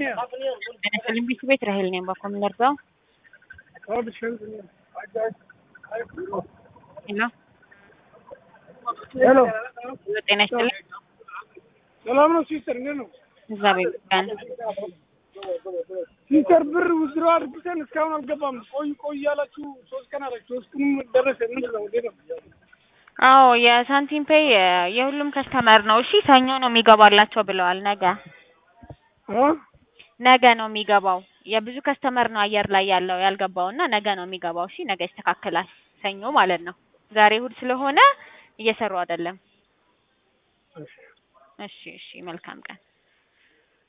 Tanzania. Olympic ቤት ራሄል ነኝ በኮምነርዛው Abi şöyle. Acayip. ሄሎ ሄሎ ጤና ይስጥልኝ ሰላም ነው ሲስተር፣ እንዴት ነው እግዚአብሔር ይመስገን ሲስተር? ብር ውዝሮ አድርግተን እስካሁን አልገባም። ቆይ ቆይ እያላችሁ ሶስት ቀን አላችሁ። ሶስት ቀንም ደረሰ። ምንድን ነው እንዴት ነው? አዎ የሳንቲም ፔይ የሁሉም ከስተመር ነው እሺ ሰኞ ነው የሚገባላቸው ብለዋል ነገ አ ነገ ነው የሚገባው የብዙ ከስተመር ነው አየር ላይ ያለው ያልገባው እና ነገ ነው የሚገባው እሺ ነገ ይስተካከላል ሰኞ ማለት ነው ዛሬ እሑድ ስለሆነ እየሰሩ አይደለም እሺ እሺ መልካም ቀን